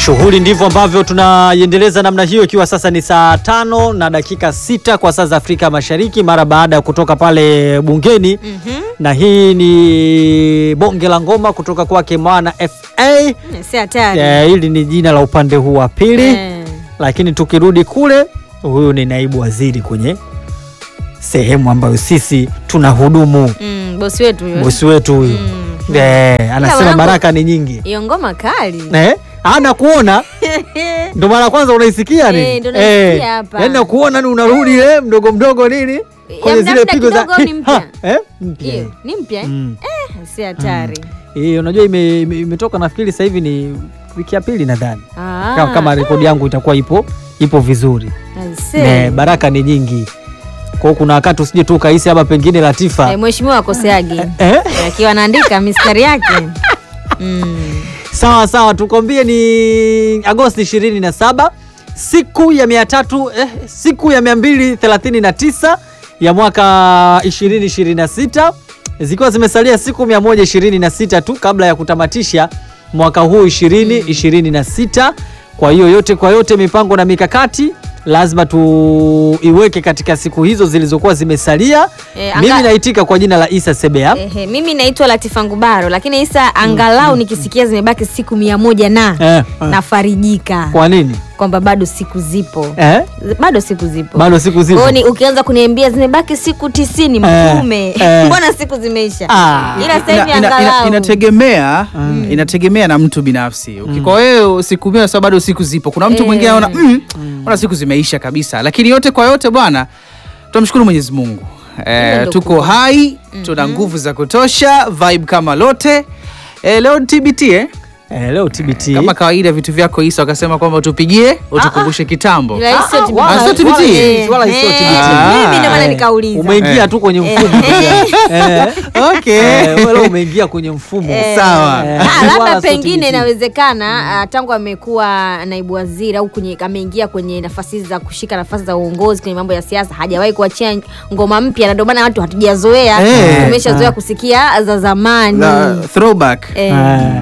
Shughuli ndivyo ambavyo tunaiendeleza namna hiyo, ikiwa sasa ni saa tano na dakika sita kwa saa za Afrika Mashariki, mara baada ya kutoka pale bungeni Mhm. na hii ni bonge la ngoma kutoka kwake Mwana FA. Si hatari. Eh, hili ni jina la upande huu wa pili Eh. lakini tukirudi kule, huyu ni naibu waziri kwenye sehemu ambayo sisi tunahudumu, Mm, bosi wetu huyo. bosi wetu huyu Mm. eh, anasema mwanangu- baraka ni nyingi Hiyo ngoma kali. eh, ana kuona ndo mara kwanza unaisikia Eh, nini? ndo naisikia hapa. yaani nakuona ni unarudi ile mdogo mdogo nini kwenye muda zile muda pigo za kidogo au ni mpya? Ha, eh, mpya Hiyo ni mpya eh? Mm. Si hatari. Eh, unajua ime- ime- imetoka nafikiri sasa hivi ni wiki ya pili nadhani Ah. kama, kama rekodi yangu itakuwa ipo ipo vizuri I see. eh, baraka ni nyingi kwa hiyo kuna wakati usije tu ukahisi hapa pengine Latifa Eh, mheshimiwa akoseagi eh? akiwa anaandika mistari yake mm. Sawa sawa, tukwambie ni Agosti 27 siku ya mia tatu eh, siku ya 239 ya mwaka 2026 zikiwa zimesalia siku 126 tu kabla ya kutamatisha mwaka huu 2026. Kwa hiyo yote kwa yote, mipango na mikakati lazima tuiweke katika siku hizo zilizokuwa zimesalia. Eh, anga- Mimi naitika kwa jina la Isa Sebea. Ehe, mimi naitwa Latifa Ngubaro, lakini Isa, angalau nikisikia zimebaki siku mia moja na Eh, eh. nafarijika Kwa nini kwamba bado siku zipo eh? bado siku zipo Bado siku zipo. Kwa hiyo ni ukianza kuniambia zimebaki siku tisini Eh, mtume eh. mbona siku zimeisha Ah. ila sasa hivi Ina- ina- ina- angalau inategemea inategemea na mtu binafsi Uki- kwa wewe siku mia sababu bado siku zipo kuna mtu Eh. mwingine anaona mm, ona siku zimeisha kabisa lakini yote kwa yote bwana tunamshukuru mwenyezi mungu Hilo eh, ndo tuko kubwa. hai tuna nguvu za kutosha vibe kama lote eh, leo ni tbt eh? Eh, leo TBT. kama kawaida vitu vyako isa wakasema kwamba tupigie utukumbushe kitambo ila hii sio Ah, TBT. wala- Ah, sio TBT? Eh, wala sio eh, TBT. mimi ndio maana Eh, nikauliza Umeingia Eh. tu kwenye mfumo. Eh, okay. eh, wewe leo umeingia kwenye mfumo. Eh, Sawa. Eh, ah, wala labda sio pengine TBT. inawezekana ah, tangu amekuwa naibu waziri au kwenye ameingia kwenye nafasi za kushika nafasi za uongozi kwenye mambo ya siasa hajawahi kuachia ngoma mpya na ndio maana watu hatujazoea Eh. tumeshazoea Ah. kusikia za zamani The throwback Eh, Eh,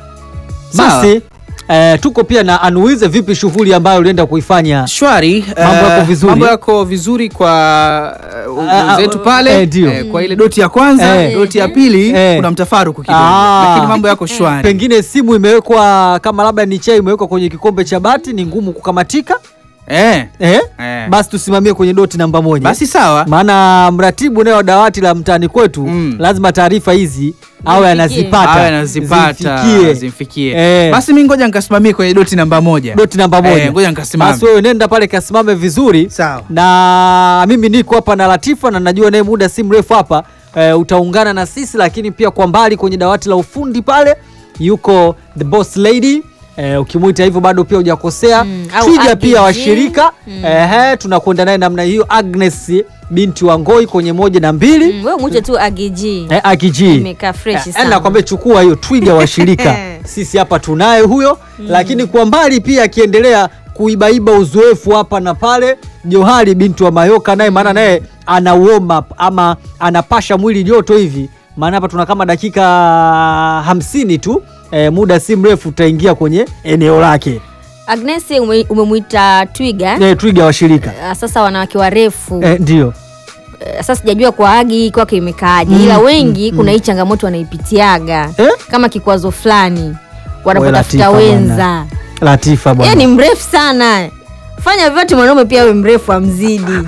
Basi eh, tuko pia na anuize vipi shughuli ambayo ulienda kuifanya shwari Mambo eh, yako vizuri? mambo yako vizuri kwa uh, Ah, zetu ah, pale eh, ndio. kwa ile doti ya kwanza Eh. doti ya pili Eh. kuna mtafaruku kidogo Ah. lakini mambo yako shwari pengine simu imewekwa kama labda ni chai imewekwa kwenye kikombe cha bati ni ngumu kukamatika eh. eh? Eh. basi tusimamie kwenye doti namba moja basi sawa maana mratibu naye wa dawati la mtaani kwetu Mm. lazima taarifa hizi awe anazipata awe anazipata zimfikie. zimfikie Eh. basi mi ngoja nikasimamie kwenye doti namba moja doti namba moja Eh, ngoja nikasimame. basi wewe nenda pale kasimame vizuri Sawa. na mimi niko hapa na Latifa na najua naye muda si mrefu hapa e, utaungana na sisi lakini pia kwa mbali kwenye dawati la ufundi pale yuko the boss lady e, ukimwita hivyo bado pia hujakosea Mm, au twiga Agnes. pia washirika ehe tunakwenda naye namna hiyo Agnes binti wa Ngoi kwenye moja na mbili mm, wewe mwite tu agiji Eh, akiji Imekaa fresh Eh, sana. nakwambia chukua hiyo twiga wa shirika sisi hapa tunaye huyo lakini kwa mbali pia akiendelea kuibaiba uzoefu hapa na pale Johari binti wa Mayoka naye maana naye ana warm up ama anapasha mwili joto hivi maana hapa tuna kama dakika hamsini tu eh, muda si mrefu tutaingia kwenye eneo lake Agnes ume- umemwita twiga eh, twiga wa shirika Ah, sasa wanawake warefu eh, ndio Eh, sasa sijajua kwa agi kwake imekaaje ila wengi kuna hii changamoto wanaipitiaga Eh? kama kikwazo fulani Wewe wanapotafuta Latifa wenza bwana. Latifa yeye bwana ni mrefu sana fanya vyote mwanaume pia awe mrefu amzidi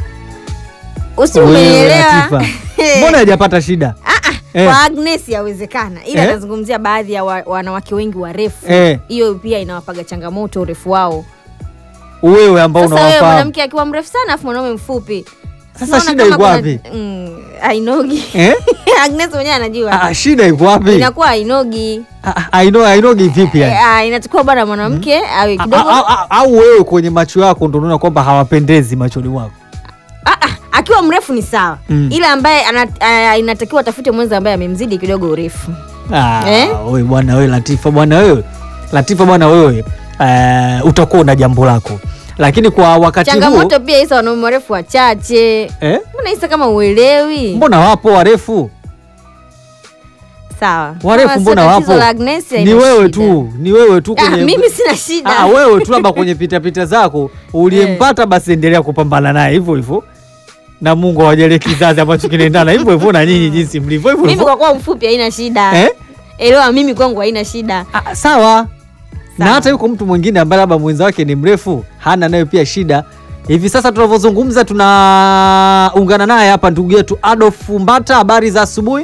usi Wewe, umenielewa Latifa. mbona hajapata shida Eh. kwa Agnes yawezekana ila Eh. anazungumzia baadhi ya wa, wanawake wengi warefu Eh. hiyo pia inawapaga changamoto urefu wao wewe ambao sasa wewe unawafahamu mwanamke akiwa mrefu sana afu mwanaume mfupi Sasa Unaona shida kama iko kuna- wapi? Mm, hainogi eh? Agnes mwenyewe anajua Ah, shida iko wapi? inakuwa hainogi Ah, I know, I know vipi yani? Eh, ah, inatakiwa bwana mwanamke awe A- kidogo a- a- au wewe kwenye macho yako ndo unaona kwamba hawapendezi machoni mwako Ah, ah, akiwa mrefu ni sawa Mm. ila ambaye ana, ah, inatakiwa atafute mwenza ambaye amemzidi kidogo urefu Ah, Eh? wewe bwana wewe Latifa bwana wewe Latifa bwana wewe eh, utakuwa na jambo lako lakini kwa wakati huo changamoto pia isa wanaume warefu wachache eh? mbona isa kama uelewi mbona wapo warefu sawa warefu Kama mbona sio tatizo wapo la Agnes, ni haina wewe shida. tu ni wewe tu Ah, kwenye mimi sina shida Ah, wewe tu labda kwenye pitapita zako uliyempata basi endelea kupambana naye hivyo hivyo na mungu awajalie kizazi ambacho kinaendana hivyo hivyo na nyinyi jinsi mlivyo hivyo mimi hivyo kwa kuwa mfupi haina shida Eh? elewa mimi kwangu haina shida Ah, sawa na Sawa. hata yuko mtu mwingine ambaye labda mwenza wake ni mrefu hana nayo pia shida hivi sasa tunavyozungumza tunaungana naye hapa ndugu yetu adolf mbata habari za asubuhi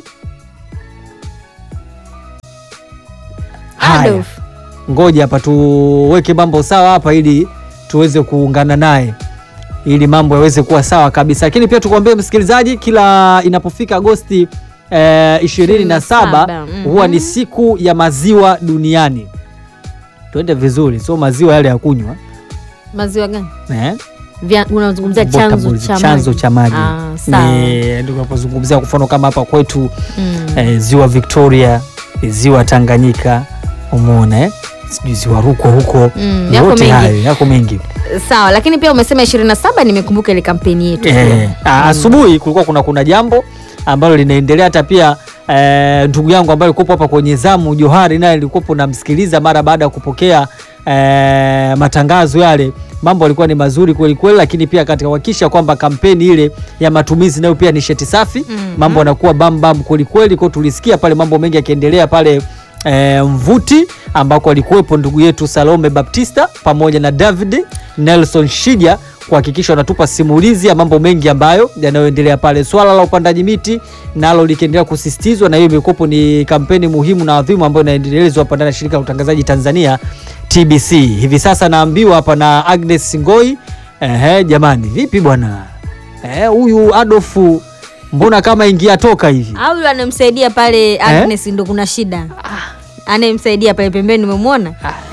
Haya. Adolf ngoja hapa tuweke mambo sawa hapa ili tuweze kuungana naye ili mambo yaweze kuwa sawa kabisa lakini pia tukuambie msikilizaji kila inapofika agosti eh, 27 mhm. huwa ni siku ya maziwa duniani tuende vizuri sio maziwa yale ya kunywa maziwa gani eh? Vya- unazungumzia chanzo Potable, cha chanzo maji. cha maji Ah, sawa. Ni- ndio tunapozungumzia kwa mfano kama hapa kwetu Mm. eh, ziwa victoria eh, ziwa tanganyika umeona eh? sijui ziwa rukwa huko Mm, yako yote mengi. hayo yako mengi sawa lakini pia umesema 27 nimekumbuka ile kampeni yetu Eh, ah, asubuhi kulikuwa kuna kuna jambo ambalo linaendelea hata pia eh, ndugu yangu ambaye alikuwepo hapa kwenye zamu Johari naye alikuwepo namsikiliza mara baada ya kupokea eh, matangazo yale mambo yalikuwa ni mazuri kweli kweli lakini pia katika kuhakikisha kwamba kampeni ile ya matumizi nayo pia nishati safi Mhm. mambo yanakuwa bambam kweli kweli kwa tulisikia pale mambo mengi yakiendelea pale E, mvuti ambako alikuwepo ndugu yetu Salome Baptista pamoja na David Nelson Shija kuhakikisha wanatupa simulizi ya mambo mengi ambayo yanayoendelea pale. Swala la upandaji miti nalo likiendelea kusisitizwa, na hiyo imekuwepo ni kampeni muhimu na adhimu ambayo inaendelezwa hapa ndani ya shirika la utangazaji Tanzania TBC. Hivi sasa naambiwa hapa na Agnes Ngoi, ehe, jamani, vipi bwana Eh, huyu Adolfu mbona kama ingia toka hivi au yule anamsaidia pale Agnes ndo kuna shida anayemsaidia pale pembeni umemwona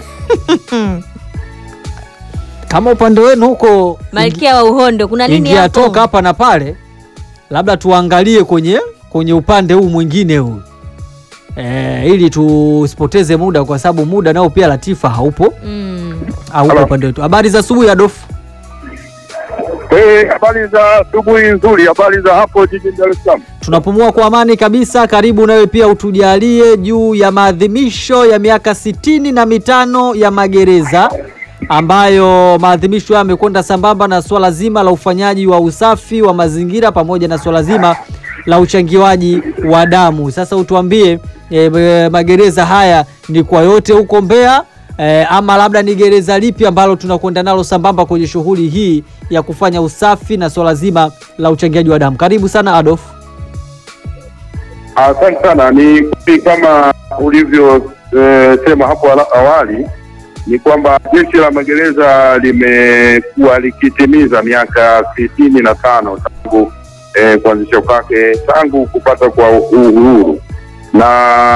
kama upande wenu huko malkia wa uhondo kuna nini ingia hapo toka hapa na pale, labda tuangalie kwenye kwenye upande huu mwingine huu e, ili tusipoteze muda, kwa sababu muda nao pia Latifa haupo mm. haupo Halo. upande wetu. Habari za asubuhi Adolfu. Eh, habari za asubuhi nzuri, habari za hapo jijini Dar es Salaam. Tunapumua kwa amani kabisa. Karibu nawe pia utujalie juu ya maadhimisho ya miaka sitini na mitano ya magereza ambayo maadhimisho hayo yamekwenda sambamba na swala zima la ufanyaji wa usafi wa mazingira pamoja na swala zima la uchangiwaji wa damu. Sasa utuambie e, e, magereza haya ni kwa yote huko Mbeya e, ama labda ni gereza lipi ambalo tunakwenda nalo sambamba kwenye shughuli hii ya kufanya usafi na swala zima la uchangiaji wa damu? Karibu sana Adolf. Asante sana. Ni kweli kama ulivyosema hapo ala- awali, ni kwamba jeshi la magereza limekuwa likitimiza miaka sitini na tano tangu eh, kuanzishwa kwake, tangu kupata kwa uhuru, na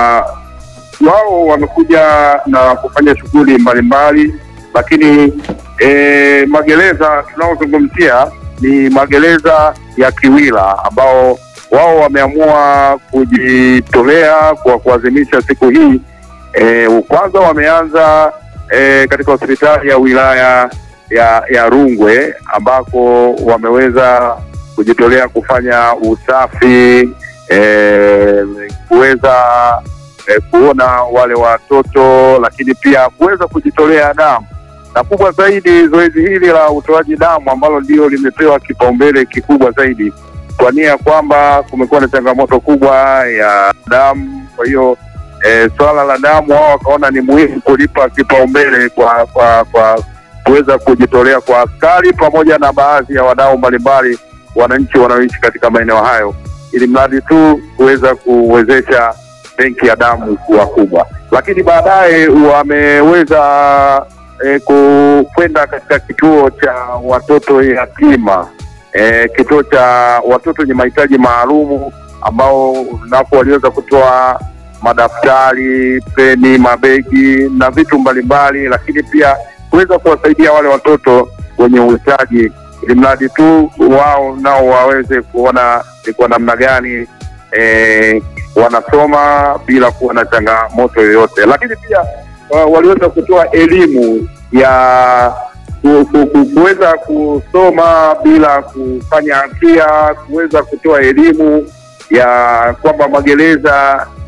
wao wamekuja na kufanya shughuli mbalimbali, lakini eh, magereza tunaozungumzia ni magereza ya Kiwila ambao wao wameamua kujitolea kwa kuadhimisha siku hii. E, kwanza wameanza e, katika hospitali ya wilaya ya, ya Rungwe ambako wameweza kujitolea kufanya usafi e, kuweza e, kuona wale watoto, lakini pia kuweza kujitolea damu na kubwa zaidi, zoezi hili la utoaji damu ambalo ndio limepewa kipaumbele kikubwa zaidi kwa nia ya kwamba kumekuwa na changamoto kubwa ya damu. Kwa hiyo e, swala la damu wao wakaona ni muhimu kulipa kipaumbele kwa kwa kwa kuweza kujitolea kwa askari pamoja na baadhi ya wadau mbalimbali, wananchi wanaoishi katika maeneo hayo, ili mradi tu kuweza kuwezesha benki ya damu kuwa kubwa. Lakini baadaye wameweza e, kwenda katika kituo cha watoto yatima e, kituo cha watoto wenye mahitaji maalumu ambao napo waliweza kutoa madaftari, peni, mabegi na vitu mbalimbali, lakini pia kuweza kuwasaidia wale watoto wenye uhitaji, ili mradi tu wao nao waweze kuona ni kwa namna gani e, wanasoma bila kuwa na changamoto yoyote, lakini pia uh, waliweza kutoa elimu ya ku- ku- ku- kuweza kusoma bila kufanya hatia, kuweza kutoa elimu ya kwamba magereza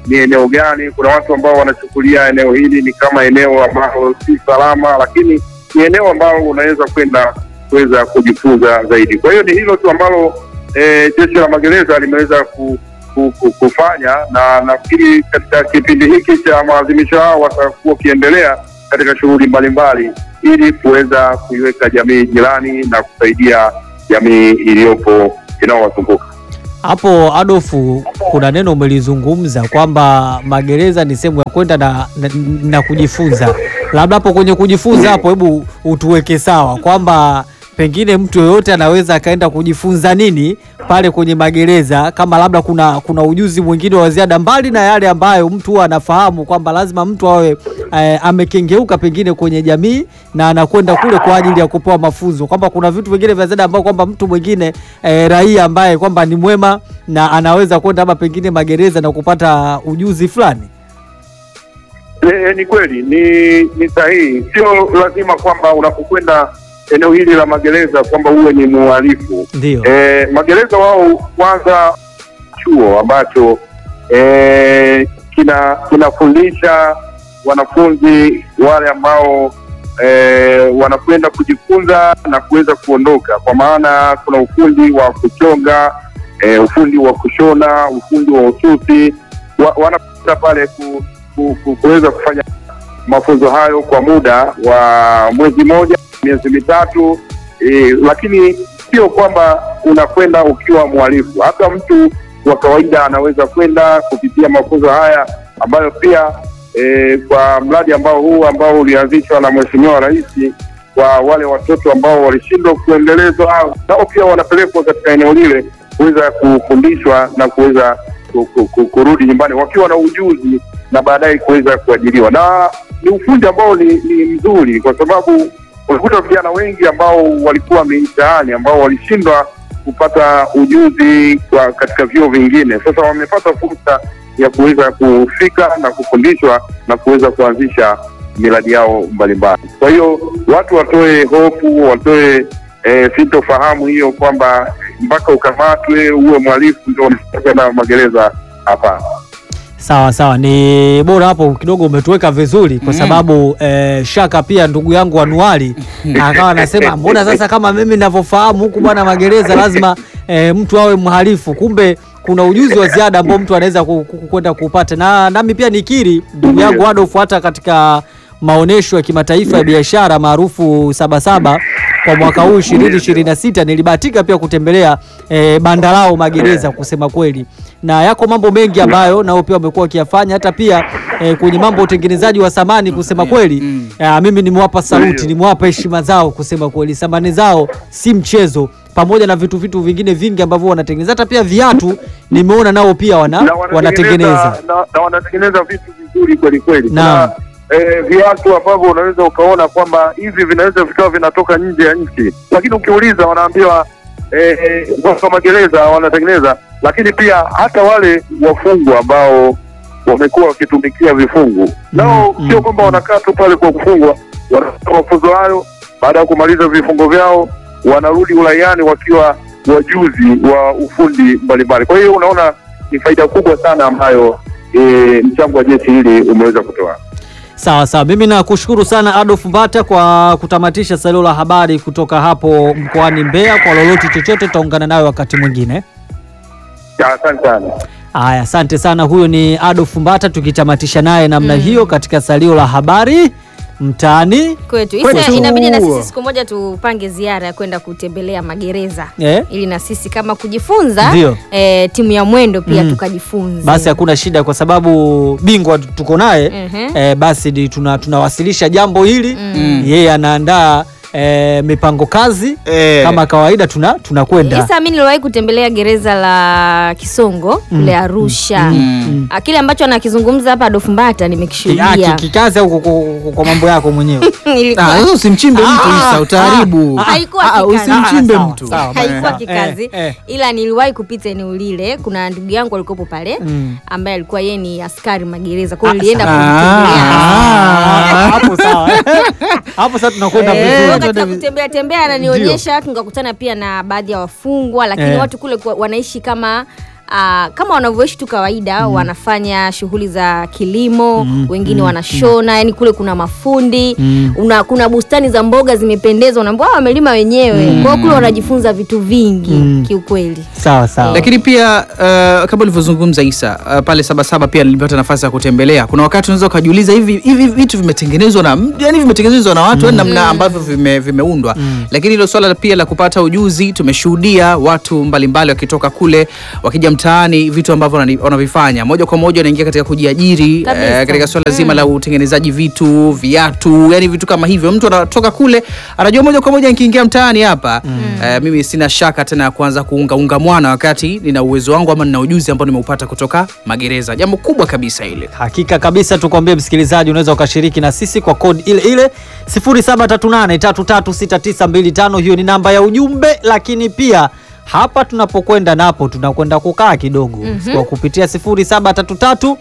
ni eneo gani. Kuna watu ambao wanachukulia eneo hili ni kama eneo ambalo si salama, lakini ni eneo ambalo unaweza kwenda kuweza kujifunza zaidi. Kwa hiyo ni hilo tu ambalo eh, jeshi la magereza limeweza ku, ku, ku, kufanya, na nafikiri katika kipindi hiki cha maadhimisho hao watakuwa wakiendelea katika shughuli mbalimbali ili kuweza kuiweka jamii jirani na kusaidia jamii iliyopo inayowazunguka. Hapo Adolfu, kuna neno umelizungumza kwamba magereza ni sehemu ya kwenda na, na, na kujifunza. Labda hapo kwenye kujifunza hapo, hebu utuweke sawa kwamba pengine mtu yoyote anaweza akaenda kujifunza nini pale kwenye magereza, kama labda kuna kuna ujuzi mwingine wa ziada mbali na yale ambayo mtu huwa anafahamu kwamba lazima mtu awe eh, amekengeuka pengine kwenye jamii na anakwenda kule kwa ajili ya kupewa mafunzo, kwamba kuna vitu vingine vya ziada ambao kwamba mtu mwingine eh, raia ambaye kwamba ni mwema na anaweza kwenda hapa pengine magereza na kupata ujuzi fulani. E, ni kweli ni ni sahihi. Sio lazima kwamba unapokwenda eneo hili la magereza kwamba uwe ni muhalifu. Ndio. E, magereza wao kwanza chuo ambacho e, kina kinafundisha wanafunzi wale ambao e, wanakwenda kujifunza na kuweza kuondoka, kwa maana kuna ufundi wa kuchonga e, ufundi wa kushona, ufundi wa ususi wa, wanakwenda pale ku, ku, ku, kuweza kufanya mafunzo hayo kwa muda wa mwezi mmoja, miezi mitatu e, lakini sio kwamba unakwenda ukiwa mhalifu. Hata mtu wa kawaida anaweza kwenda kupitia mafunzo haya ambayo pia e, kwa mradi ambao huu ambao ulianzishwa na Mheshimiwa Rais kwa wale watoto ambao walishindwa kuendelezwa, nao pia wanapelekwa katika eneo lile kuweza kufundishwa na kuweza ku- ku- ku- kurudi nyumbani wakiwa na ujuzi na baadaye kuweza kuajiriwa, na ni ufundi ambao ni, ni mzuri kwa sababu unakuta vijana wengi ambao walikuwa mitaani ambao walishindwa kupata ujuzi kwa katika vyuo vingine, sasa wamepata fursa ya kuweza kufika na kufundishwa na kuweza kuanzisha miradi yao mbalimbali. Kwa hiyo watu watoe hofu, watoe e, sintofahamu hiyo kwamba mpaka ukamatwe uwe mhalifu ndio unakwenda magereza. Hapana. Sawa sawa, ni bora hapo kidogo umetuweka vizuri kwa sababu eh, Shaka pia ndugu yangu Anuari akawa anasema mbona sasa kama mimi ninavyofahamu huku bwana magereza lazima eh, mtu awe mhalifu, kumbe kuna ujuzi wa ziada ambao mtu anaweza ku- ku- kwenda kupata, na nami pia nikiri ndugu yangu Adolf, hata katika maonesho ya kimataifa ya biashara maarufu Sabasaba kwa mwaka huu 2026 nilibahatika pia kutembelea eh, banda lao magereza kusema kweli, na yako mambo mengi ambayo nao pia wamekuwa wakiyafanya, hata pia eh, kwenye mambo ya utengenezaji wa samani kusema kweli mm. eh, mimi nimewapa saluti, nimewapa heshima zao kusema kweli, samani zao si mchezo, pamoja na vitu vitu vingine vingi ambavyo wanatengeneza, hata pia viatu nimeona nao pia wana, na wanatengeneza na, na wanatengeneza vitu vizuri kweli kweli. Naam. Kuna eh, viatu ambavyo unaweza ukaona kwamba hivi vinaweza vikawa vinatoka nje ya nchi, lakini ukiuliza wanaambiwa eh, eh, kwa magereza wanatengeneza, lakini pia hata wale wafungwa ambao wamekuwa wakitumikia vifungu nao Mm, sio mm, kwamba mm. wanakaa tu pale kwa kufungwa, wanapata mafunzo hayo. Baada ya kumaliza vifungo vyao, wanarudi uraiani wakiwa wajuzi wa ufundi mbalimbali. Kwa hiyo unaona ni faida kubwa sana ambayo e, mchango wa jeshi hili umeweza kutoa. Sawa sawa, mimi nakushukuru sana Adolf Mbata kwa kutamatisha salio la habari kutoka hapo mkoani Mbeya. Kwa lolote chochote, tutaungana nayo wakati mwingine. Ya, Asante sana. Haya, asante sana. Huyo ni Adolf Mbata, tukitamatisha naye namna hiyo katika salio la habari mtaani. kwetu Kwetu. Isa, inabidi na sisi siku moja tupange ziara ya kwenda kutembelea magereza Eh? ili na sisi kama kujifunza Ndio. eh, timu ya mwendo pia Mm. tukajifunze Basi hakuna shida, kwa sababu bingwa tuko naye Mhm. eh, basi ni tuna, tunawasilisha jambo hili Mm. yeye anaandaa eh, mipango kazi Eh. kama kawaida, tuna tunakwenda Isa, mi niliwahi kutembelea gereza la Kisongo kule Arusha. Mm. Ah, Kile ambacho anakizungumza hapa Adolf Mbata Ah, nimekishuhudia. ki- kikazi au kwa- kwa- kwa mambo yako mwenyewe Ilikuwa- Ah, sasa usimchimbe mtu Ah, Isa, utaharibu. ah, haikuwa Ah, ah, kikazi. Usimchimbe Ah, mtu. sawa, sawa. haikuwa Eh, kikazi eh, eh. ila niliwahi kupita eneo lile. Kuna ndugu yangu alikuwepo pale Mm. ambaye alikuwa yeye ni askari magereza, kwa hiyo Ah, nilienda sawa. kumtembelea. Ah. hapo sawa hapo sasa tunakwenda Eh, Kwa hiyo vizuri katika kutembea tembea ananionyesha, tukakutana pia na baadhi ya wafungwa, lakini Eh. watu kule kwa- wanaishi kama ah, kama wanavyoishi tu kawaida wanafanya shughuli za kilimo wengine wanashona yani kule kuna mafundi una, kuna bustani za mboga zimependezwa unaambia "Ah, wamelima wenyewe kwa hiyo kule wanajifunza vitu vingi kiukweli sawa sawa lakini pia uh, kama ulivyozungumza Isa uh, pale Sabasaba pia nilipata nafasi ya kutembelea. Kuna wakati unaweza ukajiuliza hivi hivi vitu vimetengenezwa na yani vimetengenezwa na watu yani namna ambavyo vime, vimeundwa lakini hilo swala pia la kupata ujuzi, tumeshuhudia watu mbalimbali wakitoka kule wakija mtaani, vitu ambavyo wanani- wanavifanya moja kwa moja wanaingia katika kujiajiri Kabisa. eh, katika swala zima la utengenezaji vitu, viatu, yani vitu kama hivyo. Mtu anatoka kule anajua moja kwa moja nikiingia mtaani hapa eh, mimi sina shaka tena ya kuanza kuungaunga mwana wakati nina uwezo wangu ama nina ujuzi ambao nimeupata kutoka magereza. Jambo kubwa kabisa ile. Hakika kabisa, tukwambie msikilizaji, unaweza ukashiriki na sisi kwa kodi ile ile 0738336925. Hiyo ni namba ya ujumbe, lakini pia hapa tunapokwenda napo tunakwenda kukaa kidogo kwa kupitia 0733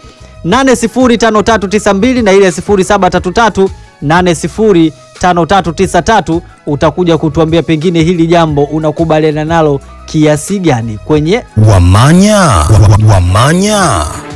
805392 na ile 0733 805393 utakuja kutuambia pengine hili jambo unakubaliana nalo kiasi gani kwenye Wamanya, Wamanya.